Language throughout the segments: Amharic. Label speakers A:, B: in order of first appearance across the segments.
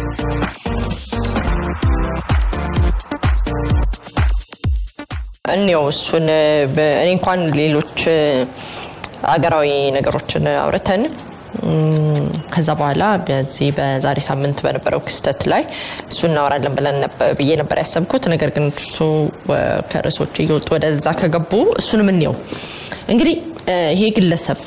A: እኔው እሱን በ- እኔ እንኳን ሌሎች አገራዊ ነገሮችን አውርተን እም፣ ከዛ በኋላ በዚህ በዛሬ ሳምንት በነበረው ክስተት ላይ እሱ እናወራለን ብለን ነበር- ብዬ ነበር ያሰብኩት። ነገር ግን እሱ ወ- ከርዕሶች እየወጡ ወደዛ ከገቡ እሱንም እንየው። እንግዲህ እ፣ ይሄ ግለሰብ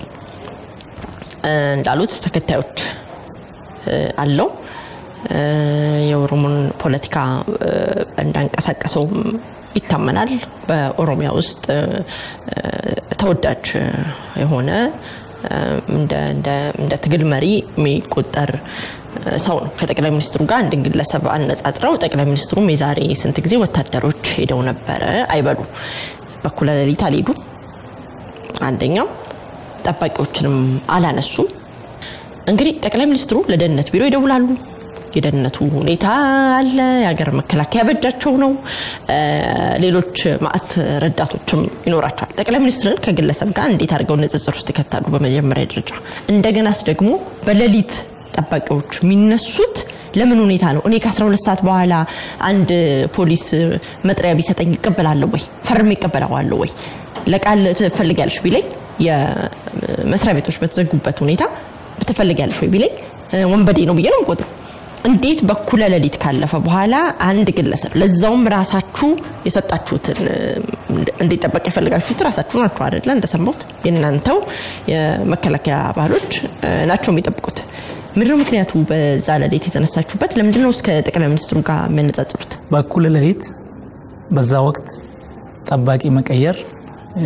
A: እ፣ እንዳሉት ተከታዮች እ፣ አለው እ፣ የኦሮሞን ፖለቲካ እ፣ እንዳንቀሳቀሰው ይታመናል። በኦሮሚያ ውስጥ እ፣ እ፣ ተወዳጅ እ፣ የሆነ እ፣ እንደ እንደ- እንደ ትግል መሪ የሚቆጠር እ፣ ሰው ነው። ከጠቅላይ ሚኒስትሩ ጋር አንድን ግለሰብ አነጻጽረው ጠቅላይ ሚኒስትሩም የዛሬ ስንት ጊዜ ወታደሮች ሄደው ነበረ አይበሉ። በኩለ ሌሊት አልሄዱም። አንደኛው ጠባቂዎችንም አላነሱም። እንግዲህ ጠቅላይ ሚኒስትሩ ለደህንነት ቢሮ ይደውላሉ። የደህንነቱ ሁኔታ አለ። የሀገር መከላከያ በእጃቸው ነው። እ፣ ሌሎች ማዕት ረዳቶችም ይኖራቸዋል። ጠቅላይ ሚኒስትርን ከግለሰብ ጋር እንዴት አድርገው ንጽጽር ውስጥ ይከታሉ? በመጀመሪያ ደረጃ እንደገናስ ደግሞ በሌሊት ጠባቂዎች የሚነሱት ለምን ሁኔታ ነው? እኔ ከ12 ሰዓት በኋላ አንድ ፖሊስ መጥሪያ ቢሰጠኝ ይቀበላለሁ ወይ? ፈርሜ ይቀበለዋለሁ ወይ? ለቃል ትፈልጊያለሽ ቢለኝ የመስሪያ ቤቶች በተዘጉበት ሁኔታ ትፈልጊያለሽ ወይ ቢለኝ እ፣ ወንበዴ ነው ብዬ ነው የምቆጥረው። እንዴት በኩለ ሌሊት ካለፈ በኋላ አንድ ግለሰብ ለዛውም ራሳችሁ የሰጣችሁትን እ፣ እንዲጠበቅ የፈለጋችሁት ራሳችሁ ናችሁ አይደለ? እንደሰማሁት የእናንተው የመከላከያ አባሎች እ፣ ናቸው የሚጠብቁት። ምንድነው ምክንያቱ? በዛ ሌሊት የተነሳችሁበት ለምንድነው እስከ ጠቅላይ ሚኒስትሩ ጋር የሚያነጻጽሩት?
B: በኩለ ሌሊት በዛ ወቅት ጠባቂ መቀየር እ፣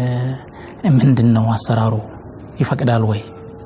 B: ምንድን ነው አሰራሩ ይፈቅዳል ወይ?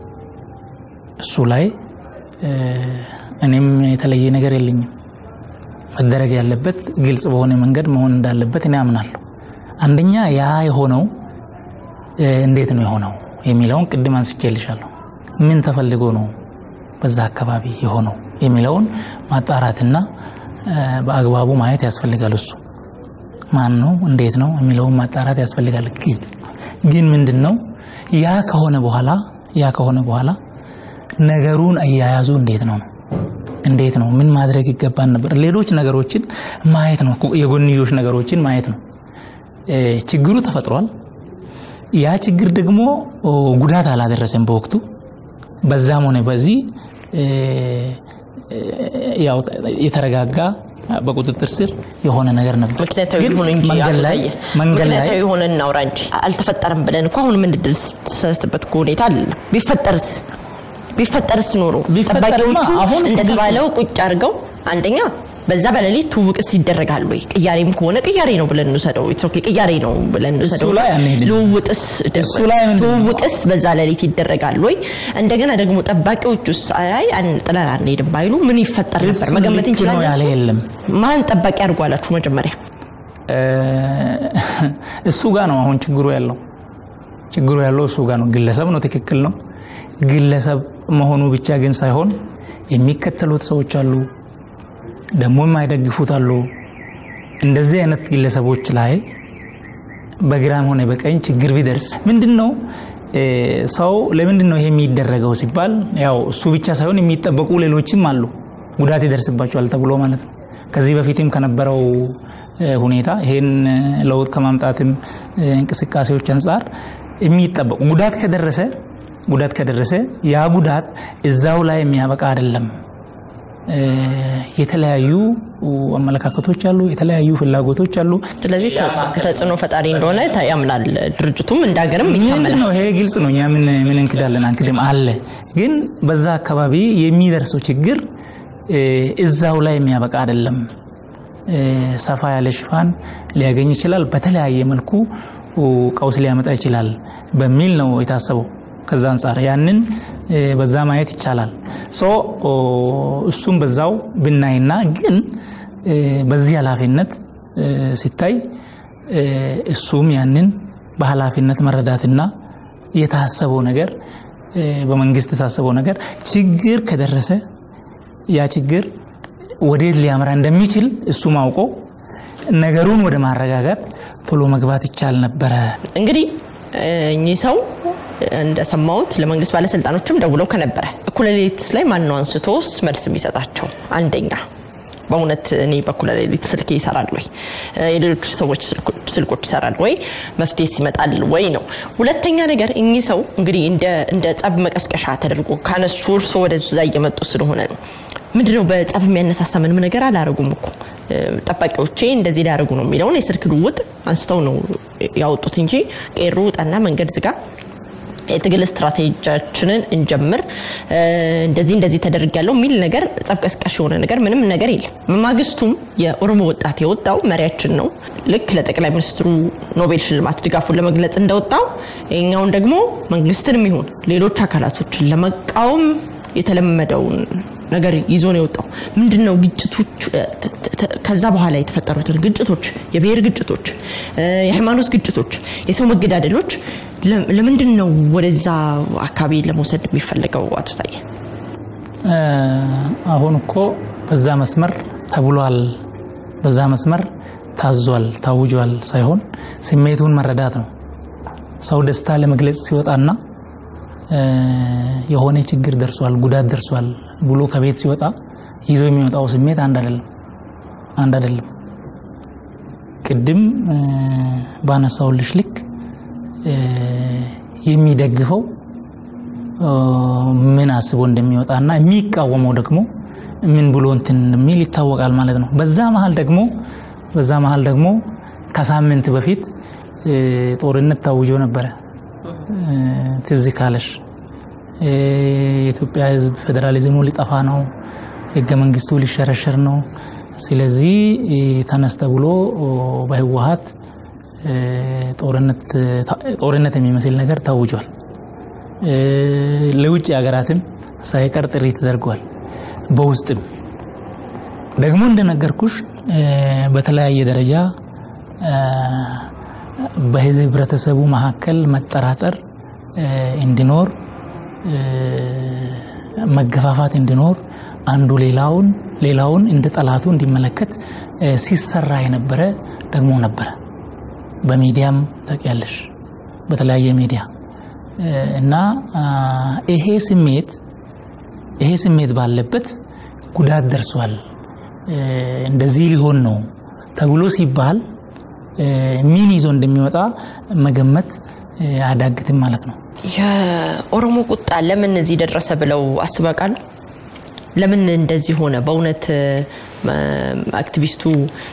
B: እሱ ላይ እ፣ እኔም የተለየ ነገር የለኝም። መደረግ ያለበት ግልጽ በሆነ መንገድ መሆን እንዳለበት እኔ አምናለሁ። አንደኛ ያ የሆነው እ፣ እንዴት ነው የሆነው የሚለውን ቅድም አንስቼልሻለሁ። ምን ተፈልጎ ነው በዛ አካባቢ የሆነው የሚለውን ማጣራትና እ፣ በአግባቡ ማየት ያስፈልጋል። እሱ ማን ነው እንዴት ነው የሚለውን ማጣራት ያስፈልጋል። ግን ግን ምንድን ነው ያ ከሆነ በኋላ ያ ከሆነ በኋላ ነገሩን አያያዙ እንዴት ነው ነው እንዴት ነው ምን ማድረግ ይገባን ነበር? ሌሎች ነገሮችን ማየት ነው፣ የጎንዮሽ ነገሮችን ማየት ነው። እ፣ ችግሩ ተፈጥሯል። ያ ችግር ደግሞ ኦ፣ ጉዳት አላደረሰም በወቅቱ በዛም ሆነ በዚህ እ፣ እ፣ ያው የተረጋጋ በቁጥጥር ስር የሆነ ነገር ነበር።
A: ምክንያታዊ
B: ግን
A: ይሁን እንጂ
B: መንገድ
A: አቶ
B: ላይ
A: ታዬ፣
B: መንገድ ላይ
A: ምክንያታዊ የሆነ እናውራ እንጂ አልተፈጠረም ብለን እኮ አሁን የምንደሰትበት እኮ ሁኔታ አለ። ቢፈጠርስ ቢፈጠርስ ኖሮ
B: ቢፈጠርማ
A: ጠባቂዎቹ
B: አሁን
A: እንደተባለው ቁጭ አድርገው አንደኛ በዛ በሌሊት ትውውቅስ ይደረጋል ወይ? ቅያሬም ከሆነ ቅያሬ ነው ብለን እንውሰደው። ኢትስ ኦኬ ቅያሬ ነው ብለን እንውሰደው።
B: ላይ አንሄድም።
A: ልውውጥስ
B: እሱ ላይ ምንድን ነው?
A: ትውውቅስ በዛ ሌሊት ይደረጋል ወይ? እንደገና ደግሞ ጠባቂዎቹስ አይ አን- ጥለን አንሄድም ባይሉ ምን ይፈጠር ነበር?
B: እሱ
A: መገመት
B: ልክ ነው
A: እንችላለን።
B: ያለ
A: እሱ?
B: የለም።
A: ማን ጠባቂ አድርጓላችሁ መጀመሪያ?
B: እ፣ እሱ ጋር ነው አሁን ችግሩ ያለው። ችግሩ ያለው እሱ ጋር ነው። ግለሰብ ነው፣ ትክክል ነው። ግለሰብ መሆኑ ብቻ ግን ሳይሆን የሚከተሉት ሰዎች አሉ፣ ደግሞ የማይደግፉት አሉ። እንደዚህ አይነት ግለሰቦች ላይ በግራም ሆነ በቀኝ ችግር ቢደርስ ምንድን ነው እ፣ ሰው ለምንድን ነው ይሄ የሚደረገው ሲባል ያው እሱ ብቻ ሳይሆን የሚጠበቁ ሌሎችም አሉ ጉዳት ይደርስባቸዋል ተብሎ ማለት ነው። ከዚህ በፊትም ከነበረው እ፣ ሁኔታ ይሄን እ፣ ለውጥ ከማምጣትም እ፣ እንቅስቃሴዎች አንጻር የሚጠበቁ ጉዳት ከደረሰ ጉዳት ከደረሰ ያ ጉዳት እዛው ላይ የሚያበቃ አይደለም። እ፣ የተለያዩ አመለካከቶች አሉ፣ የተለያዩ ፍላጎቶች አሉ።
A: ስለዚህ ተጽ- ተጽዕኖ ፈጣሪ እንደሆነ ታ- ያምናል ድርጅቱም እንደ ሀገርም
B: ምንድን
A: ይታመናል።
B: ነው ይሄ ግልጽ ነው። እኛ ምን ምን እንክዳለን አንክድም አለ። ግን በዛ አካባቢ የሚደርሰው ችግር እ፣ እዛው ላይ የሚያበቃ አይደለም። እ፣ ሰፋ ያለ ሽፋን ሊያገኝ ይችላል። በተለያየ መልኩ ኡ፣ ቀውስ ሊያመጣ ይችላል በሚል ነው የታሰበው። ከዛ አንጻር ያንን እ፣ በዛ ማየት ይቻላል። ሶ ኦ፣ እሱም በዛው ብናይና ግን እ፣ በዚህ ኃላፊነት እ፣ ሲታይ እ፣ እሱም ያንን በኃላፊነት መረዳትና የታሰበው ነገር እ፣ በመንግስት የታሰበው ነገር ችግር ከደረሰ ያ ችግር ወዴት ሊያመራ እንደሚችል እሱም አውቆ ነገሩን ወደ ማረጋጋት ቶሎ መግባት ይቻል ነበረ።
A: እንግዲህ እኚህ ሰው እንደሰማሁት ለመንግስት ባለስልጣኖችም ደውለው ከነበረ እኩለ ሌሊት ላይ ማን ነው አንስቶስ መልስ የሚሰጣቸው? አንደኛ በእውነት እኔ በኩለ ሌሊት ስልክ ይሰራል ወይ? የሌሎች ሰዎች ስልኮች ይሰራል ወይ? መፍትሄ ይመጣል ወይ ነው። ሁለተኛ ነገር እኚህ ሰው እንግዲህ እንደ ጸብ መቀስቀሻ ተደርጎ ካነሱ እርሶ ወደዛ እየመጡ ስለሆነ ነው። ምንድነው በጸብ የሚያነሳሳ ምንም ነገር አላደረጉም እኮ ጠባቂዎቼ እንደዚህ ሊያደርጉ ነው የሚለውን የስልክ ልውውጥ አንስተው ነው ያወጡት እንጂ ቄሮ ውጣና መንገድ ዝጋ የትግል ስትራቴጂያችንን እንጀምር እንደዚህ እንደዚህ ተደርግ ያለው የሚል ነገር ጸብ ቀስቃሽ የሆነ ነገር ምንም ነገር የለም። በማግስቱም የኦሮሞ ወጣት የወጣው መሪያችን ነው ልክ ለጠቅላይ ሚኒስትሩ ኖቤል ሽልማት ድጋፉን ለመግለጽ እንደወጣው ይኛውን ደግሞ መንግስትንም ይሁን ሌሎች አካላቶችን ለመቃወም የተለመደውን ነገር ይዞ ነው የወጣው። ምንድን ነው ግጭቶች ከዛ በኋላ የተፈጠሩትን ግጭቶች፣ የብሔር ግጭቶች፣ የሃይማኖት ግጭቶች፣ የሰው መገዳደሎች ለምንድን ነው ወደዛ አካባቢ ለመውሰድ የሚፈለገው? አቶ ታዬ
B: አሁን እኮ በዛ መስመር ተብሏል፣ በዛ መስመር ታዟል፣ ታውጇል ሳይሆን ስሜቱን መረዳት ነው። ሰው ደስታ ለመግለጽ ሲወጣና የሆነ ችግር ደርሷል፣ ጉዳት ደርሷል ብሎ ከቤት ሲወጣ ይዞ የሚወጣው ስሜት አንድ አይደለም አንድ አይደለም። ቅድም ባነሳውልሽ ልክ የሚደግፈው ምን አስቦ እንደሚወጣና የሚቃወመው ደግሞ ምን ብሎ እንትን እንደሚል ይታወቃል ማለት ነው። በዛ መሀል ደግሞ በዛ መሀል ደግሞ ከሳምንት በፊት ጦርነት ታውጆ ነበረ። ትዝ ካለሽ የኢትዮጵያ ሕዝብ ፌዴራሊዝሙ ሊጠፋ ነው፣ ህገ መንግስቱ ሊሸረሸር ነው። ስለዚህ ተነስ ተብሎ በህወሀት ጦርነት የሚመስል ነገር ታውጇል። ለውጭ ሀገራትም ሳይቀር ጥሪ ተደርጓል። በውስጥም ደግሞ እንደነገርኩሽ በተለያየ ደረጃ በህብረተሰቡ መካከል መጠራጠር እንዲኖር፣ መገፋፋት እንዲኖር፣ አንዱ ሌላውን ሌላውን እንደ ጠላቱ እንዲመለከት ሲሰራ የነበረ ደግሞ ነበረ። በሚዲያም ታውቂያለሽ፣ በተለያየ ሚዲያ እና ይሄ ስሜት ይሄ ስሜት ባለበት ጉዳት ደርሷል፣ እንደዚህ ሊሆን ነው ተብሎ ሲባል ምን ይዞ እንደሚወጣ መገመት አያዳግትም ማለት ነው።
A: የኦሮሞ ቁጣ ለምን እዚህ ደረሰ ብለው አስበው ያውቃሉ? ለምን እንደዚህ ሆነ? በእውነት አክቲቪስቱ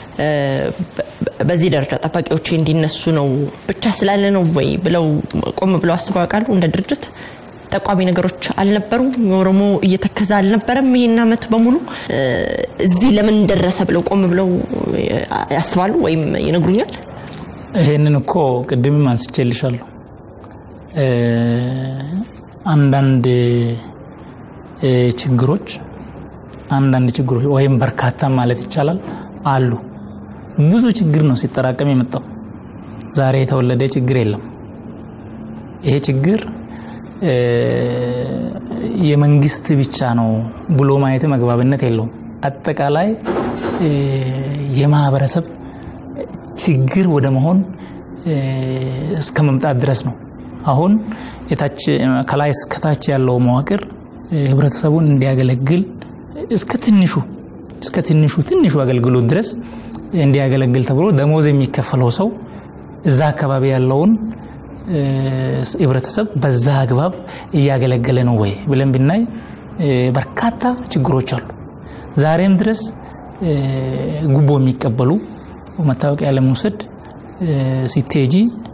A: በዚህ ደረጃ ጠባቂዎቼ እንዲነሱ ነው ብቻ ስላለ ነው ወይ ብለው ቆም ብለው አስበው ያውቃሉ? እንደ ድርጅት ጠቋሚ ነገሮች አልነበሩም? የኦሮሞ እየተከዘ አልነበረም? ይህን ዓመት በሙሉ እዚህ ለምን ደረሰ ብለው ቆም ብለው ያስባሉ ወይም ይነግሩኛል?
B: ይሄንን እኮ ቅድምም አንስቼልሻለሁ። አንዳንድ ችግሮች አንዳንድ ችግሮች ወይም በርካታ ማለት ይቻላል አሉ። ብዙ ችግር ነው ሲጠራቀም የመጣው። ዛሬ የተወለደ ችግር የለም። ይሄ ችግር የመንግስት ብቻ ነው ብሎ ማየት መግባብነት የለውም። አጠቃላይ የማህበረሰብ ችግር ወደ መሆን እስከ መምጣት ድረስ ነው። አሁን ከላይ እስከታች ያለው መዋቅር ህብረተሰቡን እንዲያገለግል እስከ ትንሹ እስከ ትንሹ ትንሹ አገልግሎት ድረስ እንዲያገለግል ተብሎ ደሞዝ የሚከፈለው ሰው እዛ አካባቢ ያለውን ህብረተሰብ በዛ አግባብ እያገለገለ ነው ወይ ብለን ብናይ በርካታ ችግሮች አሉ። ዛሬም ድረስ ጉቦ የሚቀበሉ መታወቂያ ለመውሰድ ሲቴጂ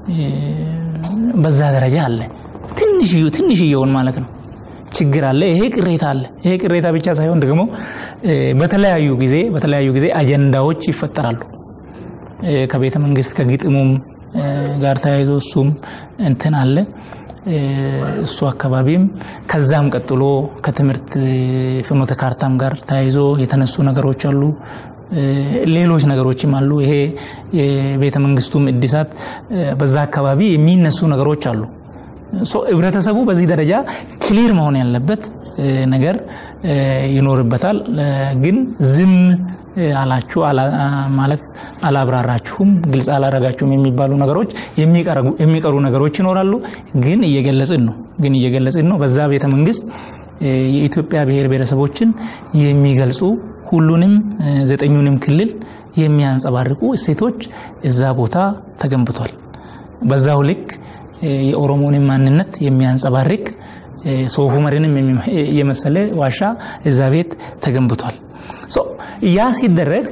B: በዛ ደረጃ አለ። ትንሽዩ ትንሽየውን ማለት ነው ችግር አለ። ይሄ ቅሬታ አለ። ይሄ ቅሬታ ብቻ ሳይሆን ደግሞ በተለያዩ ጊዜ በተለያዩ ጊዜ አጀንዳዎች ይፈጠራሉ። ከቤተ መንግስት ከግጥሙም ጋር ተያይዞ እሱም እንትን አለ እሱ አካባቢም ከዛም ቀጥሎ ከትምህርት ፍኖተ ካርታም ጋር ተያይዞ የተነሱ ነገሮች አሉ። ሌሎች ነገሮችም አሉ። ይሄ የቤተ መንግስቱም እድሳት በዛ አካባቢ የሚነሱ ነገሮች አሉ። ህብረተሰቡ በዚህ ደረጃ ክሊር መሆን ያለበት ነገር ይኖርበታል። ግን ዝም አላችሁ ማለት አላብራራችሁም፣ ግልጽ አላረጋችሁም የሚባሉ ነገሮች የሚቀሩ ነገሮች ይኖራሉ። ግን እየገለጽን ነው ግን እየገለጽን ነው። በዛ ቤተ መንግስት የኢትዮጵያ ብሔር ብሔረሰቦችን የሚገልጹ ሁሉንም ዘጠኙንም ክልል የሚያንጸባርቁ እሴቶች እዛ ቦታ ተገንብቷል። በዛው ልክ የኦሮሞንም ማንነት የሚያንጸባርቅ ሶፍ ዑመርንም የመሰለ ዋሻ እዛ ቤት ተገንብቷል። ያ ሲደረግ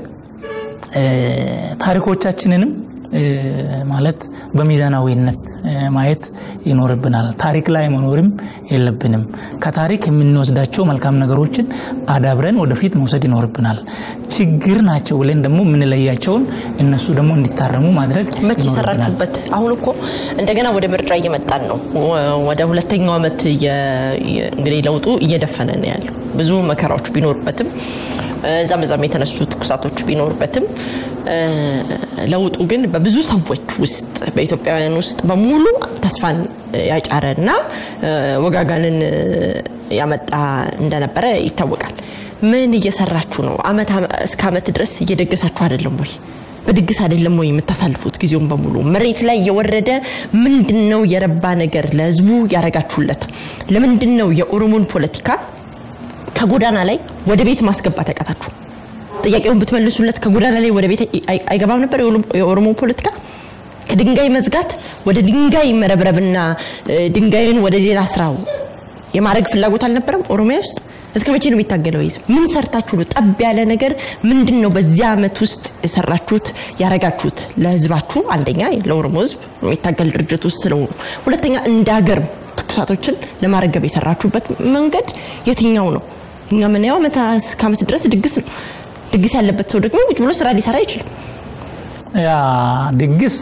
B: ታሪኮቻችንንም ማለት በሚዛናዊነት ማየት ይኖርብናል። ታሪክ ላይ መኖርም የለብንም። ከታሪክ የምንወስዳቸው መልካም ነገሮችን አዳብረን ወደፊት መውሰድ ይኖርብናል። ችግር ናቸው ብለን ደግሞ የምንለያቸውን እነሱ ደግሞ እንዲታረሙ ማድረግ
A: መቼ ሰራችሁበት? አሁን እኮ እንደገና ወደ ምርጫ እየመጣን ነው። ወደ ሁለተኛው ዓመት እንግዲህ ለውጡ እየደፈነ ነው ያለው። ብዙ መከራዎች ቢኖርበትም እዛም እዛም የተነሱ ትኩሳቶች ቢኖርበትም ለውጡ ግን በብዙ ሰዎች ውስጥ በኢትዮጵያውያን ውስጥ በሙሉ ተስፋን ያጫረ እና ወጋጋንን ያመጣ እንደነበረ ይታወቃል። ምን እየሰራችሁ ነው? አመት እስከ አመት ድረስ እየደገሳችሁ አይደለም ወይ? በድግስ አይደለም ወይ የምታሳልፉት ጊዜውን በሙሉ? መሬት ላይ የወረደ ምንድን ነው የረባ ነገር ለህዝቡ ያረጋችሁለት? ለምንድን ነው የኦሮሞን ፖለቲካ ከጎዳና ላይ ወደ ቤት ማስገባት ያቃታችሁ? ጥያቄውን ብትመልሱለት ከጎዳና ላይ ወደ ቤት አይገባም ነበር የኦሮሞ ፖለቲካ? ከድንጋይ መዝጋት ወደ ድንጋይ መረብረብና ድንጋይን ወደ ሌላ ስራው የማድረግ ፍላጎት አልነበረም ኦሮሚያ ውስጥ? እስከ መቼ ነው የሚታገለው ህዝብ? ምን ሰርታችሁ ነው? ጠብ ያለ ነገር ምንድን ነው በዚህ አመት ውስጥ የሰራችሁት ያረጋችሁት ለህዝባችሁ? አንደኛ ለኦሮሞ ህዝብ የሚታገል ድርጅት ውስጥ ስለሆኑ፣ ሁለተኛ እንደ ሀገር ትኩሳቶችን ለማረገብ የሰራችሁበት መንገድ የትኛው ነው? እኛ የምናየው አመት እስከ አመት ድረስ ድግስ ነው። ድግስ ያለበት ሰው ደግሞ ቁጭ ብሎ ስራ ሊሰራ አይችልም።
B: ያ ድግስ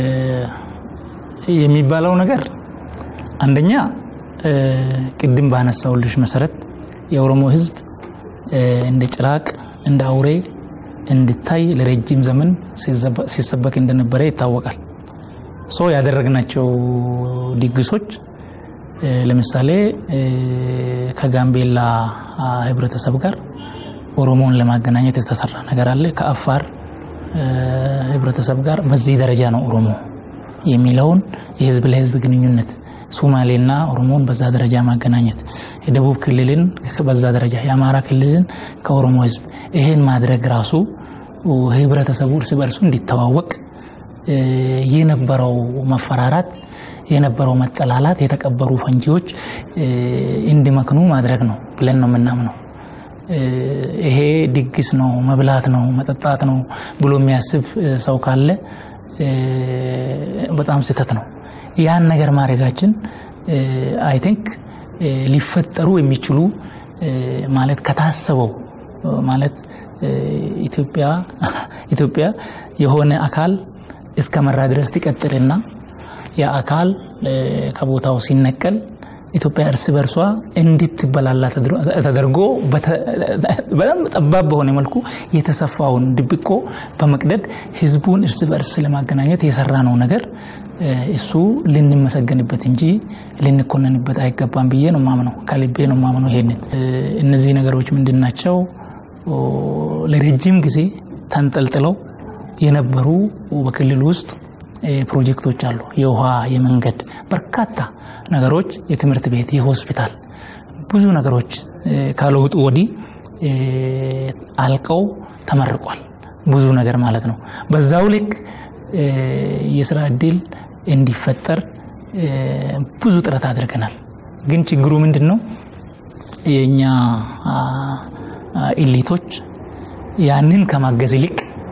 B: የሚባለው ነገር አንደኛ ቅድም ባነሳውልሽ መሰረት የኦሮሞ ህዝብ እንደ ጭራቅ እንደ አውሬ እንድታይ ለረጅም ዘመን ሲሰበክ እንደነበረ ይታወቃል። ሶ ያደረግናቸው ድግሶች ለምሳሌ ከጋምቤላ ህብረተሰብ ጋር ኦሮሞን ለማገናኘት የተሰራ ነገር አለ። ከአፋር ህብረተሰብ ጋር በዚህ ደረጃ ነው ኦሮሞ የሚለውን የህዝብ ለህዝብ ግንኙነት ሶማሌና ኦሮሞን በዛ ደረጃ ማገናኘት፣ የደቡብ ክልልን በዛ ደረጃ፣ የአማራ ክልልን ከኦሮሞ ህዝብ ይሄን ማድረግ ራሱ ህብረተሰቡ እርስ በርሱ እንዲተዋወቅ የነበረው መፈራራት የነበረው መጠላላት የተቀበሩ ፈንጂዎች እንዲመክኑ ማድረግ ነው ብለን ነው የምናምነው። ይሄ ድግስ ነው፣ መብላት ነው፣ መጠጣት ነው ብሎ የሚያስብ ሰው ካለ በጣም ስህተት ነው። ያን ነገር ማድረጋችን አይ ቲንክ ሊፈጠሩ የሚችሉ ማለት ከታሰበው ማለት ኢትዮጵያ የሆነ አካል እስከ መራ ድረስ ትቀጥልና ያ አካል ከቦታው ሲነቀል ኢትዮጵያ እርስ በርሷ እንድትበላላ ተደርጎ በጣም ጠባብ በሆነ መልኩ የተሰፋውን ድብቆ በመቅደድ ህዝቡን እርስ በርስ ለማገናኘት የሰራ ነው ነገር እሱ ልንመሰገንበት እንጂ ልንኮነንበት አይገባም ብዬ ነው ማምነው። ከልቤ ነው ማምነው። ይሄንን እነዚህ ነገሮች ምንድን ናቸው? ለረጅም ጊዜ ተንጠልጥለው የነበሩ በክልል ውስጥ ፕሮጀክቶች አሉ። የውሃ፣ የመንገድ በርካታ ነገሮች፣ የትምህርት ቤት፣ የሆስፒታል ብዙ ነገሮች ካለውጡ ወዲህ አልቀው ተመርቋል። ብዙ ነገር ማለት ነው። በዛው ልክ የስራ እድል እንዲፈጠር ብዙ ጥረት አድርገናል። ግን ችግሩ ምንድን ነው? የእኛ ኢሊቶች ያንን ከማገዝ ይልቅ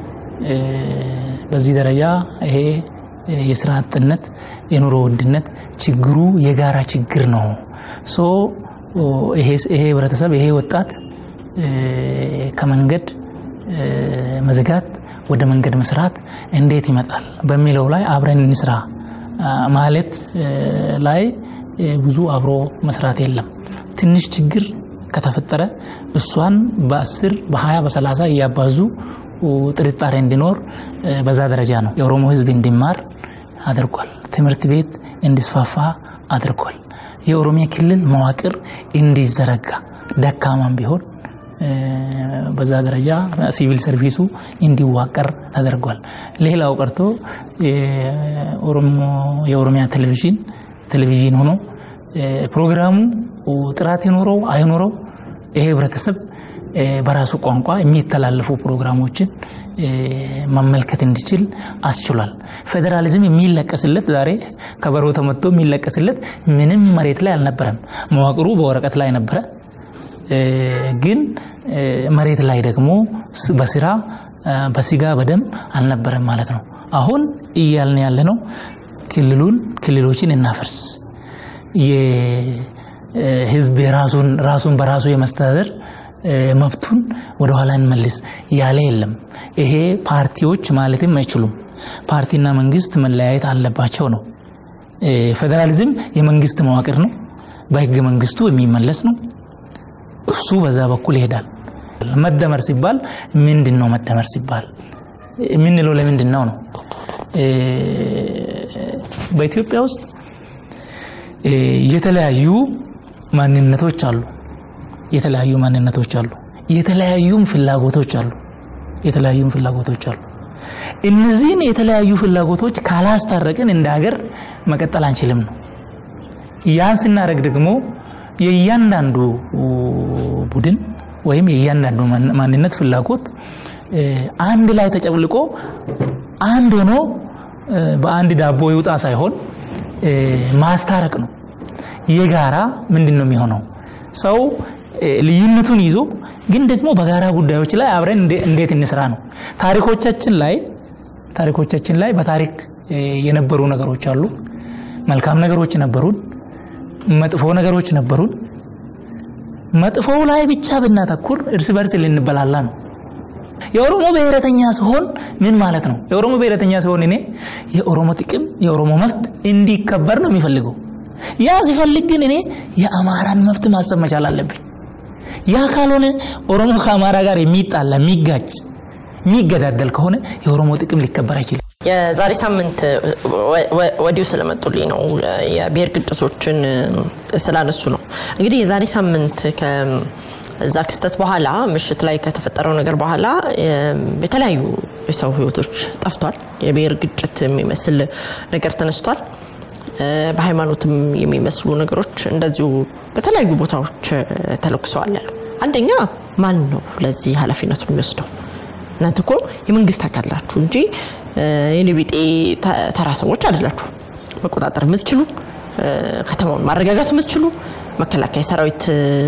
B: በዚህ ደረጃ ይሄ የስራ አጥነት፣ የኑሮ ውድነት ችግሩ የጋራ ችግር ነው። ሶ ይሄ ህብረተሰብ ይሄ ወጣት ከመንገድ መዝጋት ወደ መንገድ መስራት እንዴት ይመጣል በሚለው ላይ አብረን እንስራ ማለት ላይ ብዙ አብሮ መስራት የለም። ትንሽ ችግር ከተፈጠረ እሷን በአስር በሀያ በሰላሳ እያባዙ ጥርጣሬ እንዲኖር በዛ ደረጃ ነው የኦሮሞ ህዝብ እንዲማር አድርጓል። ትምህርት ቤት እንዲስፋፋ አድርጓል። የኦሮሚያ ክልል መዋቅር እንዲዘረጋ ደካማም ቢሆን በዛ ደረጃ ሲቪል ሰርቪሱ እንዲዋቀር ተደርጓል። ሌላው ቀርቶ የኦሮሚያ ቴሌቪዥን ቴሌቪዥን ሆኖ ፕሮግራሙ ጥራት ይኖረው አይኖረው ይሄ ህብረተሰብ በራሱ ቋንቋ የሚተላለፉ ፕሮግራሞችን መመልከት እንዲችል አስችሏል። ፌዴራሊዝም የሚለቀስለት ዛሬ ከበሮ ተመቶ የሚለቀስለት ምንም መሬት ላይ አልነበረም። መዋቅሩ በወረቀት ላይ ነበረ። ግን መሬት ላይ ደግሞ በስራ በስጋ በደም አልነበረም ማለት ነው። አሁን እያልን ያለ ነው ክልሉን ክልሎችን እናፈርስ፣ የህዝብ ራሱን በራሱ የመስተዳደር መብቱን ወደኋላ እንመልስ ያለ የለም። ይሄ ፓርቲዎች ማለትም አይችሉም። ፓርቲና መንግስት መለያየት አለባቸው ነው። ፌዴራሊዝም የመንግስት መዋቅር ነው። በህገ መንግስቱ የሚመለስ ነው። እሱ በዛ በኩል ይሄዳል። መደመር ሲባል ምንድን ነው? መደመር ሲባል የምንለው ለምንድን ነው ነው? በኢትዮጵያ ውስጥ የተለያዩ ማንነቶች አሉ። የተለያዩ ማንነቶች አሉ። የተለያዩም ፍላጎቶች አሉ። የተለያዩም ፍላጎቶች አሉ። እነዚህን የተለያዩ ፍላጎቶች ካላስታረቅን እንደ ሀገር መቀጠል አንችልም ነው። ያን ስናደርግ ደግሞ የእያንዳንዱ ቡድን ወይም የእያንዳንዱ ማንነት ፍላጎት አንድ ላይ ተጨብልቆ አንድ ሆኖ በአንድ ዳቦ ይውጣ ሳይሆን ማስታረቅ ነው። የጋራ ምንድን ነው የሚሆነው? ሰው ልዩነቱን ይዞ ግን ደግሞ በጋራ ጉዳዮች ላይ አብረን እንዴት እንስራ ነው። ታሪኮቻችን ላይ ታሪኮቻችን ላይ በታሪክ የነበሩ ነገሮች አሉ። መልካም ነገሮች ነበሩን፣ መጥፎ ነገሮች ነበሩን። መጥፎው ላይ ብቻ ብናተኩር እርስ በርስ ልንበላላ ነው። የኦሮሞ ብሔረተኛ ሲሆን ምን ማለት ነው? የኦሮሞ ብሔረተኛ ሲሆን እኔ የኦሮሞ ጥቅም የኦሮሞ መብት እንዲከበር ነው የሚፈልገው። ያ ሲፈልግ ግን እኔ የአማራን መብት ማሰብ መቻል አለብኝ። ያ ካልሆነ ኦሮሞ ከአማራ ጋር የሚጣላ የሚጋጭ የሚገዳደል ከሆነ የኦሮሞ ጥቅም ሊከበር አይችልም።
A: የዛሬ ሳምንት ወዲሁ ስለመጡልኝ ነው የብሔር ግጭቶችን ስላነሱ ነው። እንግዲህ የዛሬ ሳምንት ከዛ ክስተት በኋላ ምሽት ላይ ከተፈጠረው ነገር በኋላ የተለያዩ የሰው ህይወቶች ጠፍቷል። የብሔር ግጭት የሚመስል ነገር ተነስቷል። በሃይማኖትም የሚመስሉ ነገሮች እንደዚሁ በተለያዩ ቦታዎች ተለኩሰዋል ያሉ አንደኛ ማን ነው ለዚህ ኃላፊነቱን የሚወስደው? እናንተ እኮ የመንግስት አካል ናችሁ እንጂ የኔ ቢጤ ተራ ሰዎች አይደላችሁ። መቆጣጠር የምትችሉ ከተማውን ማረጋጋት የምትችሉ መከላከያ ሰራዊት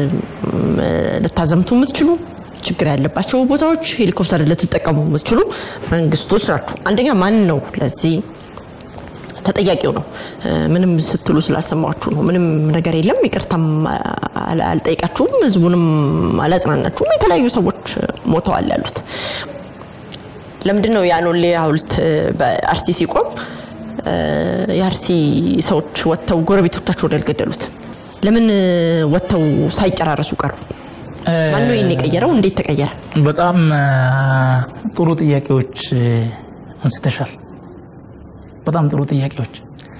A: ልታዘምቱ የምትችሉ ችግር ያለባቸው ቦታዎች ሄሊኮፕተር ልትጠቀሙ የምትችሉ መንግስቶች ናችሁ። አንደኛ ማን ነው ለዚህ ተጠያቂው ነው። ምንም ስትሉ ስላልሰማችሁ ነው። ምንም ነገር የለም። ይቅርታም አልጠይቃችሁም፣ ህዝቡንም አላጽናናችሁም። የተለያዩ ሰዎች ሞተዋል ያሉት ለምንድን ነው የአኖሌ ሐውልት በአርሲ ሲቆም የአርሲ ሰዎች ወጥተው ጎረቤቶቻቸውን ያልገደሉት? ለምን ወጥተው ሳይጨራረሱ ቀሩ? ማነው ይህን የቀየረው? እንዴት ተቀየረ?
B: በጣም ጥሩ ጥያቄዎች አንስተሻል። በጣም ጥሩ ጥያቄዎች።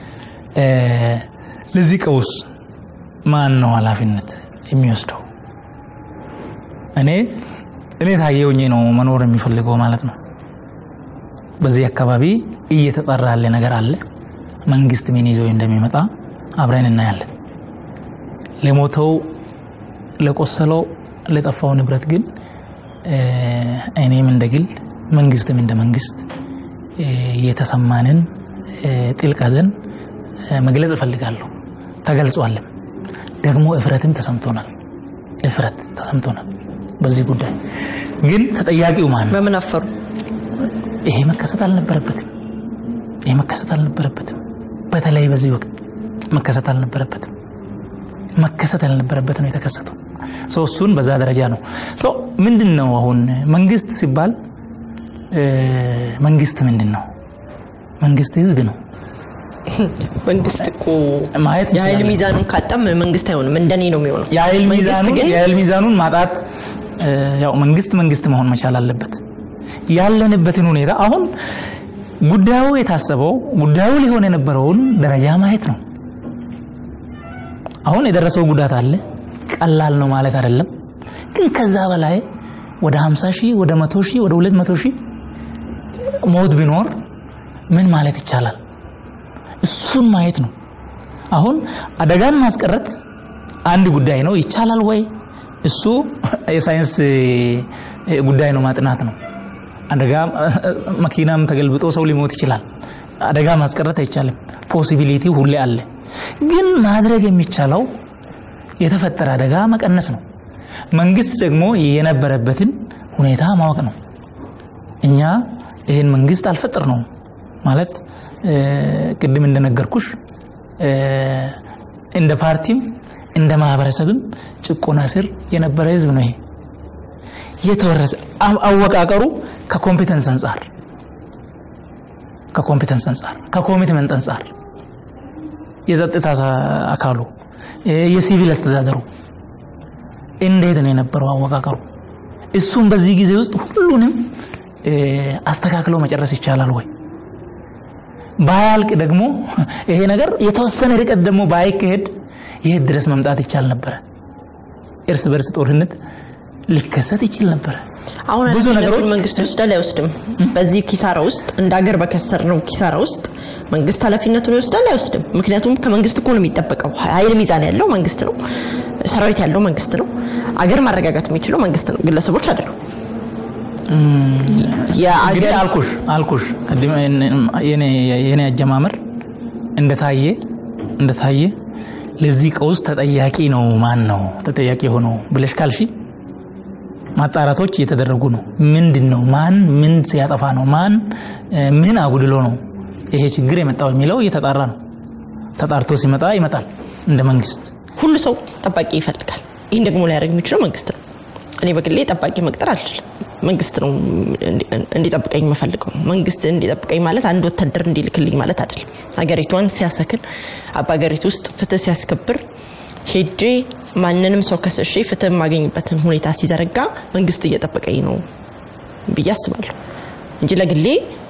B: ለዚህ ቀውስ ማን ነው ኃላፊነት የሚወስደው? እኔ እኔ ታየውኝ ነው መኖር የሚፈልገው ማለት ነው። በዚህ አካባቢ እየተጠራ ያለ ነገር አለ። መንግስት ምን ይዞ እንደሚመጣ አብረን እናያለን። ለሞተው፣ ለቆሰለው፣ ለጠፋው ንብረት ግን እኔም እንደ ግል መንግስትም እንደ መንግስት የተሰማንን ጥልቅ ሐዘን መግለጽ እፈልጋለሁ። ተገልጿልም ደግሞ እፍረትም ተሰምቶናል። እፍረት ተሰምቶናል። በዚህ ጉዳይ ግን ተጠያቂው ማን ነው?
A: በምን አፈሩ?
B: ይሄ መከሰት አልነበረበትም። ይሄ መከሰት አልነበረበትም። በተለይ በዚህ ወቅት መከሰት አልነበረበትም። መከሰት ያልነበረበት ነው የተከሰተው። ሰው እሱን በዛ ደረጃ ነው። ሰው ምንድን ነው አሁን መንግስት ሲባል መንግስት ምንድን ነው? መንግስት ህዝብ ነው።
A: መንግስት እኮ
B: ማየት
A: የኃይል
B: እንችላለን።
A: ሚዛኑን ካጣም መንግስት አይሆንም፣ እንደኔ ነው የሚሆነው።
B: የኃይል
A: መንግስት
B: ሚዛኑን
A: ግን
B: የኃይል ሚዛኑን ማጣት ያው መንግስት መንግስት መሆን መቻል አለበት። ያለንበትን ሁኔታ አሁን ጉዳዩ የታሰበው ጉዳዩ ሊሆን የነበረውን ደረጃ ማየት ነው። አሁን የደረሰው ጉዳት አለ፣ ቀላል ነው ማለት አይደለም። ግን ከዛ በላይ ወደ 50 ሺህ ወደ 100 ሺህ ወደ 200 ሺህ ሞት ቢኖር ምን ማለት ይቻላል? እሱን ማየት ነው። አሁን አደጋን ማስቀረት አንድ ጉዳይ ነው። ይቻላል ወይ? እሱ የሳይንስ ጉዳይ ነው፣ ማጥናት ነው። አደጋ መኪናም ተገልብጦ ሰው ሊሞት ይችላል። አደጋ ማስቀረት አይቻልም። ፖሲቢሊቲ ሁሌ አለ። ግን ማድረግ የሚቻለው የተፈጠረ አደጋ መቀነስ ነው። መንግስት ደግሞ የነበረበትን ሁኔታ ማወቅ ነው። እኛ ይህን መንግስት አልፈጠር ነው ማለት ቅድም እንደነገርኩሽ እንደ ፓርቲም እንደ ማህበረሰብም ጭቆና ስር የነበረ ህዝብ ነው። ይሄ የተወረሰ አወቃቀሩ ከኮምፒተንስ አንጻር ከኮምፒተንስ አንጻር ከኮሚትመንት አንጻር የጸጥታ አካሉ የሲቪል አስተዳደሩ እንዴት ነው የነበረው አወቃቀሩ? እሱም በዚህ ጊዜ ውስጥ ሁሉንም አስተካክለው መጨረስ ይቻላል ወይ? ባያልቅ ደግሞ ይሄ ነገር የተወሰነ ርቀት ደግሞ ባይካሄድ የት ድረስ መምጣት ይቻል ነበረ? እርስ በርስ ጦርነት ሊከሰት ይችል ነበረ።
A: አሁን
B: ብዙ ነገሮች
A: መንግስት ይወስዳል አይወስድም? በዚህ ኪሳራ ውስጥ እንደ ሀገር በከሰር ነው ኪሳራ ውስጥ መንግስት ኃላፊነቱን ይወስዳል አይወስድም? ምክንያቱም ከመንግስት እኮ ነው የሚጠበቀው። ኃይል ሚዛን ያለው መንግስት ነው። ሰራዊት ያለው መንግስት ነው። አገር ማረጋጋት የሚችለው መንግስት ነው፣ ግለሰቦች አይደሉም።
B: እንግዲህ አልኩሽ አልኩሽ የኔ አጀማመር እንደታየ እንደታየ ለዚህ ቀውስ ተጠያቂ ነው ማን ነው ተጠያቂ የሆነው ብለሽ ካልሺ ማጣራቶች እየተደረጉ ነው። ምንድን ነው ማን ምን ሲያጠፋ ነው ማን ምን አጉድሎ ነው ይሄ ችግር የመጣው የሚለው እየተጣራ ነው። ተጣርቶ ሲመጣ ይመጣል። እንደ መንግስት
A: ሁሉ ሰው ጠባቂ ይፈልጋል። ይህን ደግሞ ሊያደርግ የሚችለው መንግስት ነው። እኔ በግሌ ጠባቂ መቅጠር አልችልም። መንግስት ነው እንዲጠብቀኝ የምፈልገው። መንግስት እንዲጠብቀኝ ማለት አንድ ወታደር እንዲልክልኝ ማለት አይደለም። ሀገሪቷን ሲያሰክን በሀገሪቱ ውስጥ ፍትህ ሲያስከብር ሄጄ ማንንም ሰው ከስሼ ፍትህ የማገኝበትን ሁኔታ ሲዘረጋ መንግስት እየጠበቀኝ ነው ብዬ አስባለሁ እንጂ ለግሌ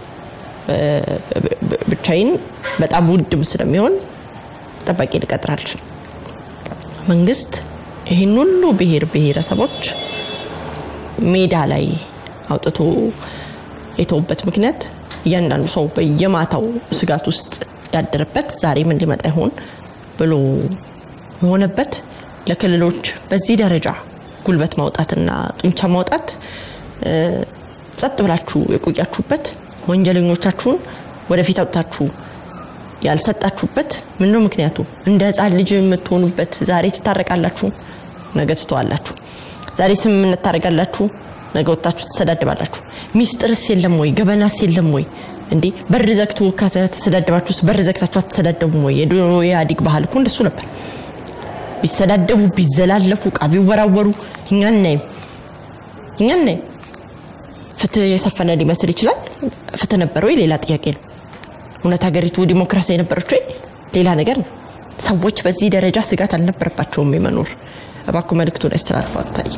A: ብቻዬን በጣም ውድም ስለሚሆን ጠባቂ ልቀጥር አልችልም። መንግስት ይህን ሁሉ ብሔር ብሔረሰቦች ሜዳ ላይ አውጥቶ የተውበት ምክንያት እያንዳንዱ ሰው በየማታው ስጋት ውስጥ ያደረበት ዛሬ ምን ሊመጣ ይሆን ብሎ የሆነበት ለክልሎች በዚህ ደረጃ ጉልበት ማውጣትና ጡንቻ ማውጣት ጸጥ ብላችሁ የቆያችሁበት ወንጀለኞቻችሁን ወደፊት አውጥታችሁ ያልሰጣችሁበት ምንድነው ምክንያቱ? እንደ ህፃን ልጅ የምትሆኑበት ዛሬ ትታረቃላችሁ፣ ነገ ትተዋላችሁ። ዛሬ ስምምነት ታደርጋላችሁ፣ ነገ ወጥታችሁ ትሰዳድባላችሁ። ሚስጥርስ የለም ወይ? ገበናስ የለም ወይ? እንዴ በር ዘግቶ ከተሰዳደባችሁስ በር ዘግታችሁ አትሰዳደቡም ወይ? የድሮ የኢህአዴግ ባህል እኮ እንደሱ ነበር። ቢሰዳደቡ ቢዘላለፉ እቃ ቢወራወሩ እኛ እናይም እኛ እናይም። ፍትህ የሰፈነ ሊመስል ይችላል። ፍትህ ነበር ወይ? ሌላ ጥያቄ ነው። እውነት ሀገሪቱ ዲሞክራሲ የነበረች ወይ? ሌላ ነገር ነው። ሰዎች በዚህ ደረጃ ስጋት አልነበረባቸውም የመኖር እባክዎ መልእክቱን ያስተላልፉ። አታይ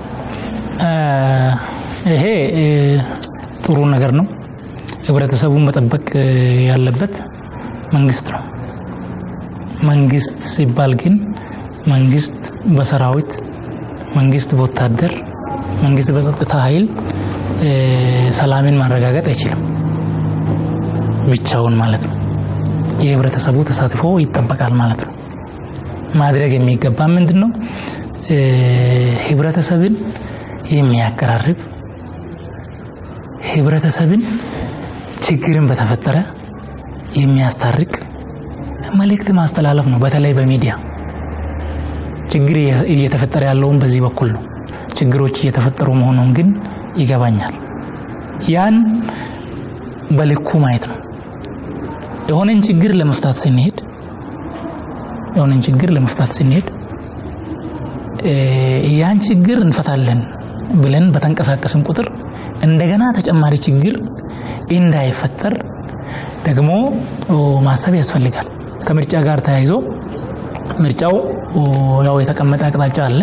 B: ይሄ ጥሩ ነገር ነው። ህብረተሰቡን መጠበቅ ያለበት መንግስት ነው። መንግስት ሲባል ግን መንግስት በሰራዊት መንግስት በወታደር መንግስት በጸጥታ ኃይል ሰላምን ማረጋገጥ አይችልም ብቻውን ማለት ነው። የህብረተሰቡ ተሳትፎ ይጠበቃል ማለት ነው። ማድረግ የሚገባ ምንድን ነው? ህብረተሰብን የሚያቀራርብ ህብረተሰብን ችግርን በተፈጠረ የሚያስታርቅ መልእክት ማስተላለፍ ነው። በተለይ በሚዲያ ችግር እየተፈጠረ ያለውን በዚህ በኩል ነው። ችግሮች እየተፈጠሩ መሆኑን ግን ይገባኛል። ያን በልኩ ማየት ነው። የሆነን ችግር ለመፍታት ስንሄድ የሆነን ችግር ለመፍታት ስንሄድ ያን ችግር እንፈታለን ብለን በተንቀሳቀስን ቁጥር እንደገና ተጨማሪ ችግር እንዳይፈጠር ደግሞ ማሰብ ያስፈልጋል። ከምርጫ ጋር ተያይዞ ምርጫው ያው የተቀመጠ አቅጣጫ አለ፣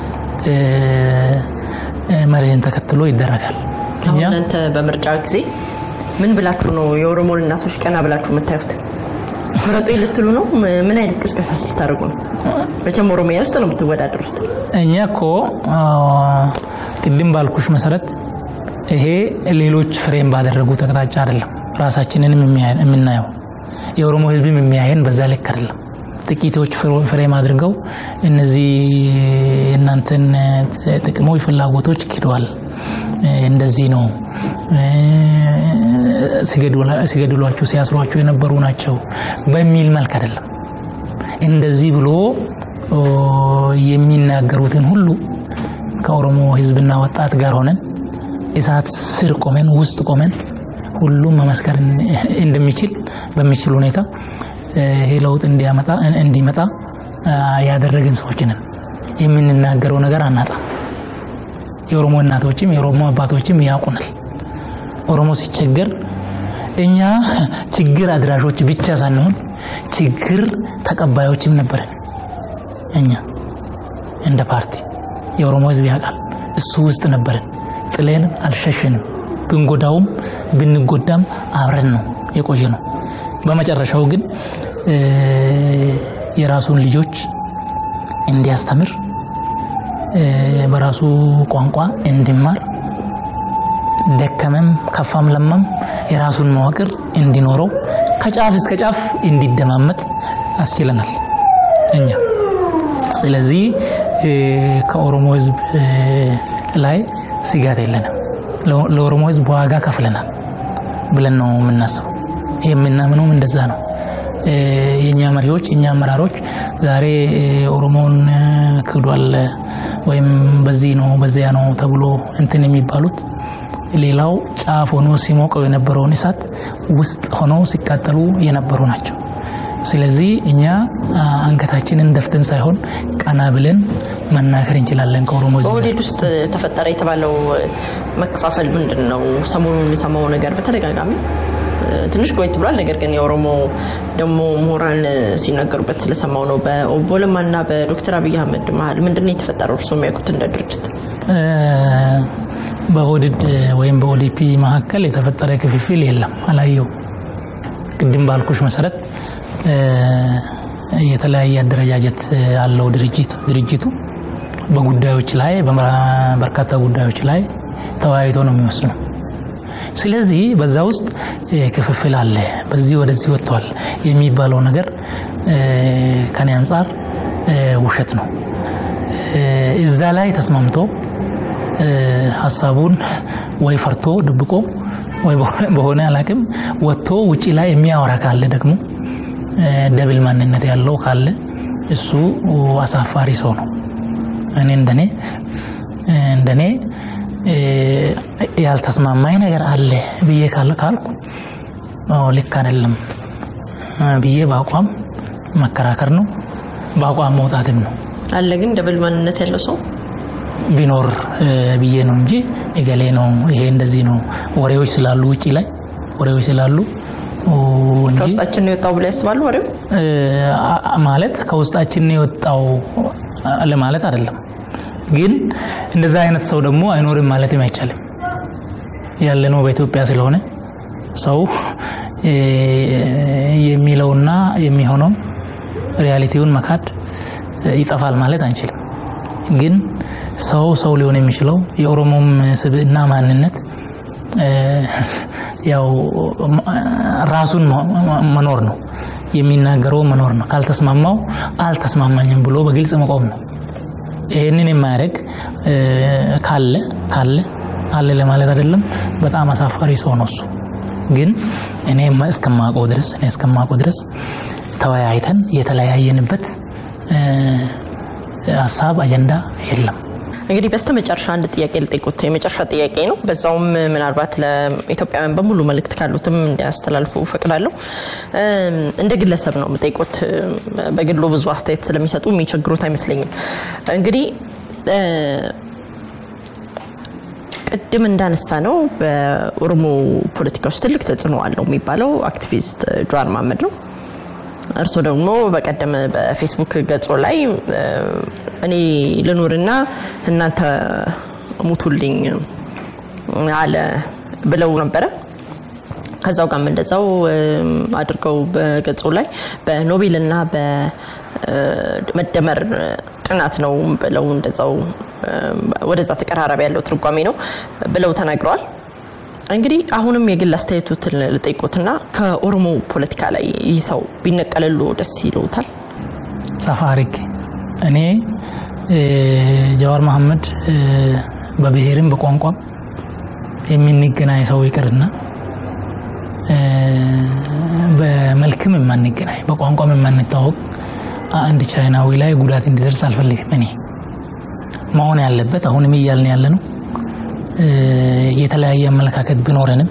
B: መርህን ተከትሎ ይደረጋል።
A: አሁን እናንተ በምርጫ ጊዜ ምን ብላችሁ ነው የኦሮሞን እናቶች ቀና ብላችሁ የምታዩት? ምረጡኝ ልትሉ ነው? ምን አይነት ቅስቀሳ ስልታደርጉ ነው? መቼም ኦሮሚያ ውስጥ ነው የምትወዳደሩት።
B: እኛ እኮ ቅድም ባልኩሽ መሰረት ይሄ ሌሎች ፍሬም ባደረጉት አቅጣጫ አይደለም ራሳችንንም የምናየው የኦሮሞ ህዝብም የሚያየን በዛ ልክ አይደለም። ጥቂቶች ፍሬም አድርገው እነዚህ የእናንተን ጥቅሞች፣ ፍላጎቶች ክደዋል፣ እንደዚህ ነው ሲገድሏችሁ ሲያስሯችሁ የነበሩ ናቸው በሚል መልክ አይደለም። እንደዚህ ብሎ የሚናገሩትን ሁሉ ከኦሮሞ ህዝብና ወጣት ጋር ሆነን እሳት ስር ቆመን ውስጥ ቆመን ሁሉም መመስከር እንደሚችል በሚችል ሁኔታ ይሄ ለውጥ እንዲመጣ ያደረግን ሰዎች ነን። የምንናገረው ነገር አናጣም። የኦሮሞ እናቶችም የኦሮሞ አባቶችም ያውቁናል። ኦሮሞ ሲቸገር እኛ ችግር አድራሾች ብቻ ሳንሆን ችግር ተቀባዮችም ነበረን። እኛ እንደ ፓርቲ የኦሮሞ ህዝብ ያውቃል። እሱ ውስጥ ነበረን። ጥሌን አልሸሸንም። ብንጎዳውም ብንጎዳም አብረን ነው የቆየ ነው። በመጨረሻው ግን የራሱን ልጆች እንዲያስተምር በራሱ ቋንቋ እንዲማር ደከመም ከፋም ለማም የራሱን መዋቅር እንዲኖረው ከጫፍ እስከ ጫፍ እንዲደማመጥ አስችለናል እኛ። ስለዚህ ከኦሮሞ ህዝብ ላይ ስጋት የለንም። ለኦሮሞ ህዝብ ዋጋ ከፍለናል ብለን ነው የምናስበው። የምናምነውም እንደዛ ነው። የእኛ መሪዎች የእኛ አመራሮች ዛሬ ኦሮሞውን ክዷል ወይም በዚህ ነው በዚያ ነው ተብሎ እንትን የሚባሉት ሌላው ጫፍ ሆኖ ሲሞቀው የነበረውን እሳት ውስጥ ሆነው ሲቃጠሉ የነበሩ ናቸው። ስለዚህ እኛ አንገታችንን ደፍተን ሳይሆን ቀና ብለን መናገር እንችላለን። ከኦሮሞ
A: በኦህዴድ ውስጥ ተፈጠረ የተባለው መከፋፈል ምንድን ነው? ሰሞኑን የሚሰማው ነገር በተደጋጋሚ ትንሽ ቆይት ብሏል። ነገር ግን የኦሮሞ ደግሞ ምሁራን ሲናገሩበት ስለሰማው ነው። በኦቦ ለማና በዶክተር አብይ አህመድ መሀል ምንድን ነው የተፈጠረው? እርስዎ የሚያውቁት እንደ ድርጅት
B: በኦህዴድ ወይም በኦዲፒ መካከል የተፈጠረ ክፍፍል የለም፣ አላየው። ቅድም ባልኩሽ መሰረት የተለያየ አደረጃጀት አለው ድርጅቱ በጉዳዮች ላይ በርካታ ጉዳዮች ላይ ተወያይቶ ነው የሚወስነው። ስለዚህ በዛ ውስጥ ክፍፍል አለ፣ በዚህ ወደዚህ ወጥቷል የሚባለው ነገር ከኔ አንጻር ውሸት ነው። እዛ ላይ ተስማምቶ ሀሳቡን ወይ ፈርቶ ድብቆ ወይ በሆነ አላቅም ወጥቶ ውጪ ላይ የሚያወራ ካለ ደግሞ ደብል ማንነት ያለው ካለ እሱ አሳፋሪ ሰው ነው። እኔ እንደኔ እንደኔ ያልተስማማኝ ነገር አለ ብዬ ካለ ካልኩ ልክ አይደለም ብዬ በአቋም መከራከር ነው፣ በአቋም መውጣትም ነው።
A: አለ ግን ደብል ማንነት ያለው ሰው
B: ቢኖር ብዬ ነው እንጂ እገሌ ነው ይሄ እንደዚህ ነው ወሬዎች ስላሉ ውጪ ላይ ወሬዎች ስላሉ
A: ከውስጣችን ነው የወጣው ብሎ ያስባሉ። ወሬው
B: ማለት ከውስጣችን ነው የወጣው ለማለት አይደለም። ግን እንደዛ አይነት ሰው ደግሞ አይኖርም ማለትም አይቻልም። ያለነው በኢትዮጵያ ስለሆነ ሰው የሚለውና የሚሆነው ሪያሊቲውን መካድ ይጠፋል ማለት አንችልም። ግን ሰው ሰው ሊሆን የሚችለው የኦሮሞም ስብዕና ማንነት ያው ራሱን መኖር ነው የሚናገረው መኖር ነው። ካልተስማማው አልተስማማኝም ብሎ በግልጽ መቆም ነው። ይህንን የማያደርግ ካለ ካለ አለ ለማለት አይደለም። በጣም አሳፋሪ ሰው ነው እሱ። ግን እኔ እስከማውቀው ድረስ እኔ እስከማውቀው ድረስ ተወያይተን የተለያየንበት ሀሳብ አጀንዳ የለም።
A: እንግዲህ በስተ መጨረሻ አንድ ጥያቄ ልጠይቁት፣ የመጨረሻ ጥያቄ ነው። በዛውም ምናልባት ለኢትዮጵያውያን በሙሉ መልእክት ካሉትም እንዲያስተላልፉ ፈቅዳለሁ። እንደ ግለሰብ ነው የምጠይቁት። በግሎ ብዙ አስተያየት ስለሚሰጡ የሚቸግሩት አይመስለኝም። እንግዲህ ቅድም እንዳነሳ ነው በኦሮሞ ፖለቲካ ውስጥ ትልቅ ተጽዕኖ አለው የሚባለው አክቲቪስት ጀዋር መሀመድ ነው። እርስዎ ደግሞ በቀደም በፌስቡክ ገጾ ላይ እኔ ልኑርና እናንተ ሙቱልኝ አለ ብለው ነበረ። ከዛው ጋርም እንደዛው አድርገው በገጹ ላይ በኖቤልና በመደመር ጥናት ነው ብለው እንደዛው ወደዛ ተቀራራቢ ያለው ትርጓሜ ነው ብለው ተናግረዋል። እንግዲህ አሁንም የግል አስተያየቱትን ልጠይቆትና ከኦሮሞ ፖለቲካ ላይ ይህ ሰው ቢነቀልሉ ደስ ይለውታል?
B: ሰፋ አድርጌ እኔ ጀዋር መሐመድ በብሔርም በቋንቋም የምንገናኝ ሰው ይቅርና በመልክም የማንገናኝ በቋንቋም የማንታወቅ አንድ ቻይናዊ ላይ ጉዳት እንዲደርስ አልፈልግም። እኔ መሆን ያለበት አሁንም እያልን ያለ ነው የተለያየ አመለካከት ቢኖረንም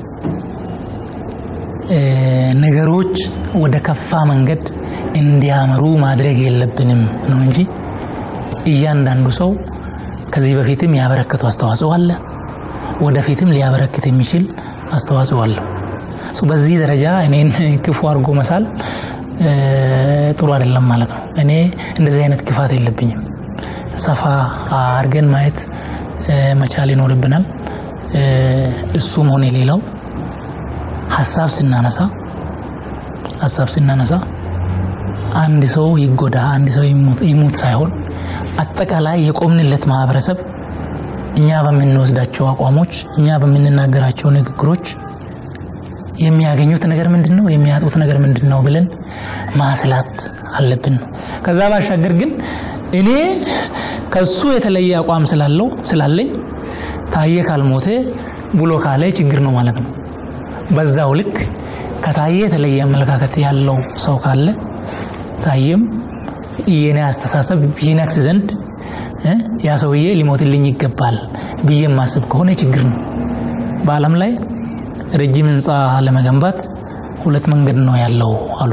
B: ነገሮች ወደ ከፋ መንገድ እንዲያመሩ ማድረግ የለብንም ነው እንጂ እያንዳንዱ ሰው ከዚህ በፊትም ያበረከተው አስተዋጽኦ አለ፣ ወደፊትም ሊያበረክት የሚችል አስተዋጽኦ አለው። በዚህ ደረጃ እኔን ክፉ አድርጎ መሳል ጥሩ አይደለም ማለት ነው። እኔ እንደዚህ አይነት ክፋት የለብኝም። ሰፋ አድርገን ማየት መቻል ይኖርብናል። እሱም ሆነ ሌላው ሀሳብ ስናነሳ ሀሳብ ስናነሳ አንድ ሰው ይጎዳ አንድ ሰው ይሙት ሳይሆን አጠቃላይ የቆምንለት ማህበረሰብ እኛ በምንወስዳቸው አቋሞች እኛ በምንናገራቸው ንግግሮች የሚያገኙት ነገር ምንድን ነው፣ የሚያጡት ነገር ምንድን ነው ብለን ማስላት አለብን ነው። ከዛ ባሻገር ግን እኔ ከሱ የተለየ አቋም ስላለው ስላለኝ ታየ ካልሞተ ብሎ ካለ ችግር ነው ማለት ነው። በዛው ልክ ከታየ የተለየ አመለካከት ያለው ሰው ካለ ታየም የኔ አስተሳሰብ ይነክስ ዘንድ ያ ሰውዬ ሊሞትልኝ ይገባል ብዬ የማስብ ከሆነ ችግር ነው። በዓለም ላይ ረጅም ህንፃ ለመገንባት ሁለት መንገድ ነው ያለው አሉ።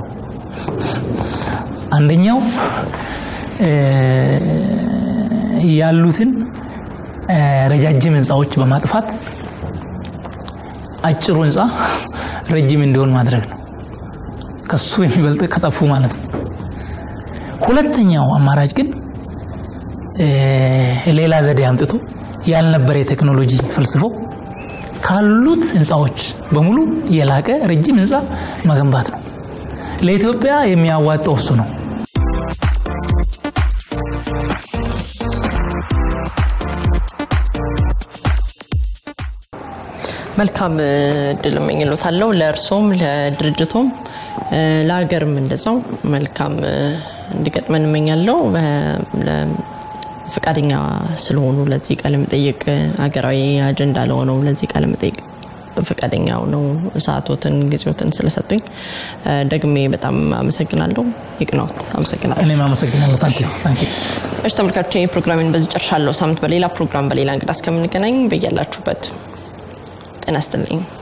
B: አንደኛው ያሉትን ረጃጅም ህንፃዎች በማጥፋት አጭሩ ህንፃ ረጅም እንዲሆን ማድረግ ነው። ከሱ የሚበልጥ ከጠፉ ማለት ነው። ሁለተኛው አማራጭ ግን ሌላ ዘዴ አምጥቶ ያልነበረ የቴክኖሎጂ ፈልስፎ ካሉት ህንፃዎች በሙሉ የላቀ ረጅም ህንፃ መገንባት ነው። ለኢትዮጵያ የሚያዋጣው እሱ ነው።
A: መልካም እድል እመኝሎታለሁ ለእርሶም ለድርጅቶም ለሀገርም እንደዛው መልካም እንዲገጥመን እመኛለሁ። ፈቃደኛ ስለሆኑ ለዚህ ቃለ መጠይቅ ሀገራዊ አጀንዳ ለሆነው ለዚህ ቃለ መጠይቅ ፈቃደኛ ነው ሰዓቶትን ጊዜዎትን ስለሰጡኝ ደግሜ በጣም አመሰግናለሁ። ይቅናዎት። አመሰግናለሁ።
B: እኔም አመሰግናለሁ። ታንኪ
A: እሺ ተመልካቾች ፕሮግራሚን በዚህ ጨርሻለሁ። ሳምንት በሌላ ፕሮግራም በሌላ እንግዳ እስከምንገናኝ በያላችሁበት ጤና ይስጥልኝ።